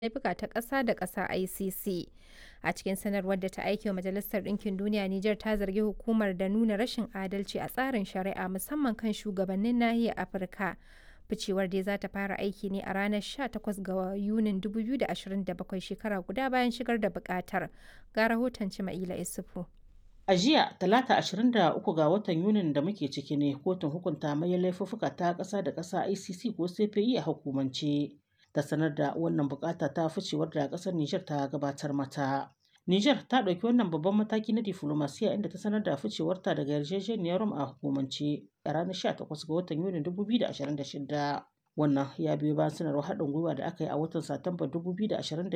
laifuka ta ƙasa da ƙasa ICC. A cikin sanarwar da ta aike wa Majalisar Ɗinkin Duniya, Nijar ta zargi hukumar da nuna rashin adalci a tsarin shari'a musamman kan shugabannin nahiyar Afirka. Ficewar dai za ta fara aiki ne a ranar 18 ga Yunin 2027 shekara guda bayan shigar da buƙatar. Ga rahoton Cima'ila Isufu. A jiya, talata 23 ga watan Yunin da muke ciki ne kotun hukunta manyan laifuffuka ta ƙasa da ƙasa ICC ko CPI a hukumance. Ta sanar da wannan bukata ta ficewar da ƙasar Nijar ta gabatar mata. Nijar ta ɗauki wannan babban mataki na diflomasiya inda ta sanar da ficewarta daga yarjejeniyar Rome a hukumance a ranar 18 ga watan Yunin 2026. Wannan ya biyo bayan sanarwar haɗin gwiwa da aka yi a watan Satumba 2025